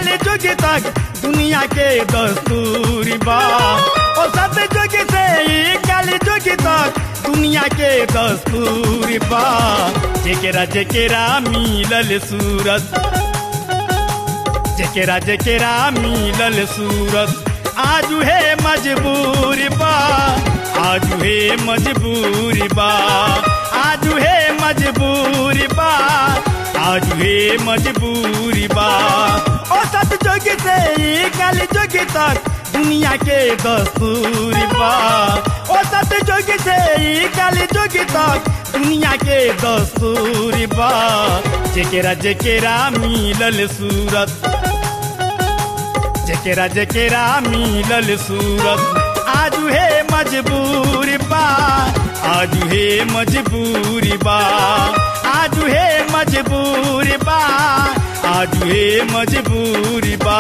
कल जुग तक दुनिया के दस्तूर बा ओ सत जुग से ई कल जुग तक दुनिया के दस्तूर बा जेकेरा जेकेरा मिलल सूरत जेकेरा जेकेरा मिलल सूरत आज है मजबूर बा आज है मजबूर बा आज है मजबूर बा आज है मजबूर बा ओ सत जुग से ई कल जुग तक दुनिया के दस्तूर बा ओ सत जुग से ई कल जुग तक दुनिया के दस्तूर बा जेकेरा जेकेरा मिलल सूरत जेकेरा जेकेरा मिलल सूरत आज है मजबूर बा आज है मजबूर बा आज है मजबूर बा आज है मजबूर बा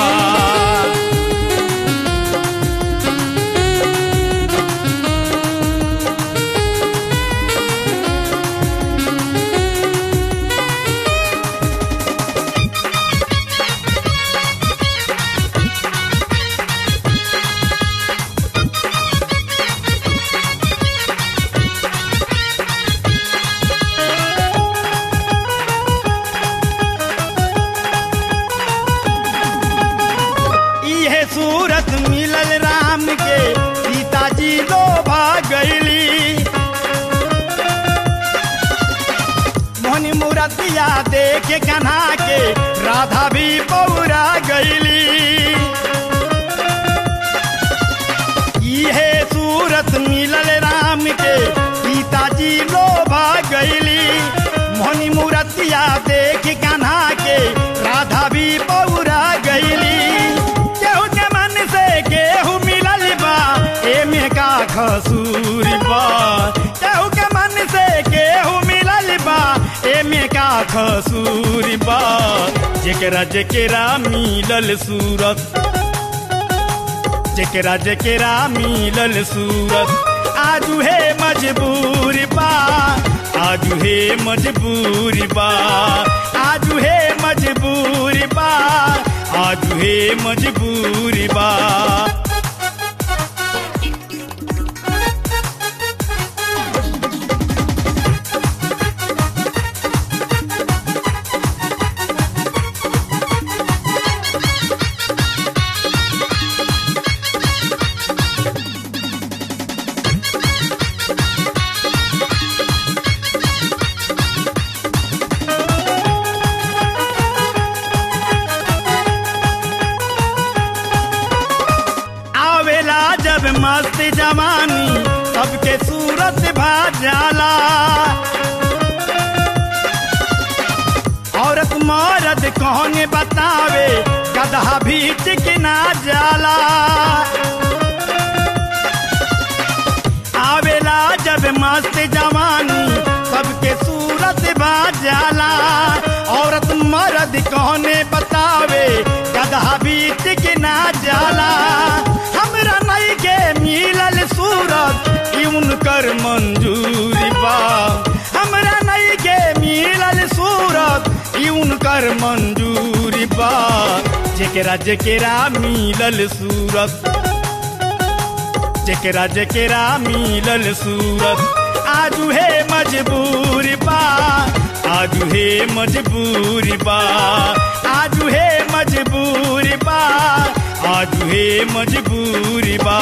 इहे सूरत मिलल राम के सीताजी लोभा गईली मोहनी मूरतिया देखे कन्हा के राधा भी पौरा गईली इहे सूरत मिलल राम के सीताजी लोभा गईली मोहनी मूरतिया देख कन्हा के राधा भी पौरा गईली केहू के मन से केहू मिलल बा एमे का खसूर बा केहू के मन से केहू मिलल बा एमे का खसूर बा जेकरा जेकरा मिलल सूरत जेकरा जेकरा मिलल सूरत आजू है मजबूर बा आजू है मजबूर बा आजू है मजबूर बा आजू है मजबूर बा आवेला जब मस्त जवानी सबके सूरत भा जाला औरत मर्द कौन बतावे गधा भी टिकना जाला आवेला जब मस्त जवानी सबके सूरत भा जाला औरत मर्द कौन बतावे गधा भी टिकना जाला हमरा नहीं के मिलल सूरत ई उनकर मंजूरी बा हमरा नहीं के मिलल सूरत ई उनकर मंजूरी बा जेकरा जेकरा मिलल सूरत जेकरा जेकरा मिलल सूरत आजू है मजबूर बा आजू है मजबूर बा आजू है मजबूर बा आजू है मजबूर बा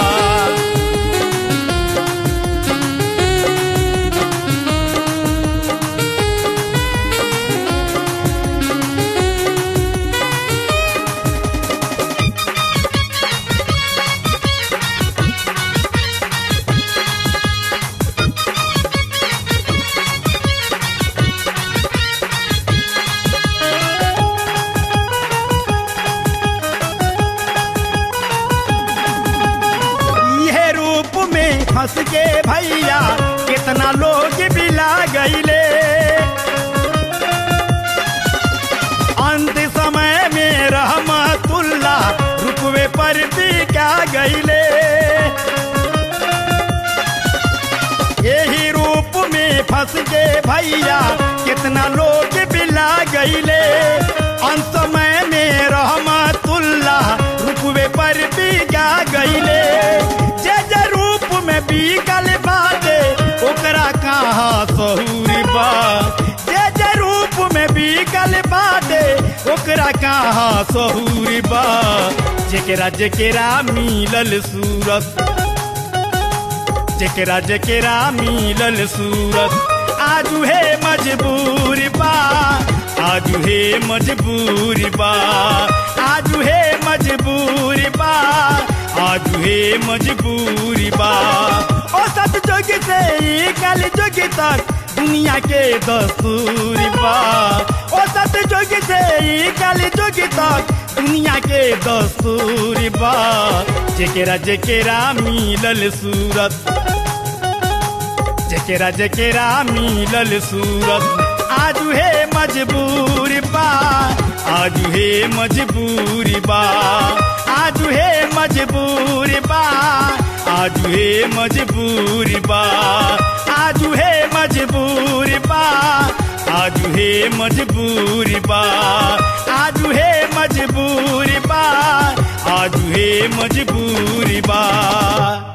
इहे रूप में फंस के भैया कितना लोग बिला गईले अंत समय में रहमतुल्ला रुकवे पर भी क्या गईले यही रूप में फंस के भैया कितना लोग बिला गईले अंत समय में रहमत गईले जे जे रूप में बिकल बाटे ओकरा कहाँ सहूर बा जे जे रूप में बिकल बाटे ओकरा कहाँ सहूर बा जेकरा जेकरा मिलल सूरत जेकरा जेकरा मिलल सूरत आजू हे मजबूर बा आजू हे मजबूर बा आजू हे मजबूर बा आजू हे मजबूर बा ओ सत जोग से ई कल जोग तक दुनिया के दस्तूर बा ओ सत जोग से ई कल जोग तक दुनिया के दस्तूर बा जेकरा जेकरा मिलल सूरत जेकरा जेकरा मिलल सूरत आजू हे मजबूर बा आजू हे मजबूर बा आजू हे मजबूर बा आजू हे मजबूर बा आजू हे मजबूर बा आजू हे मजबूर बा आजू हे मजबूर बा आजू हे मजबूर बा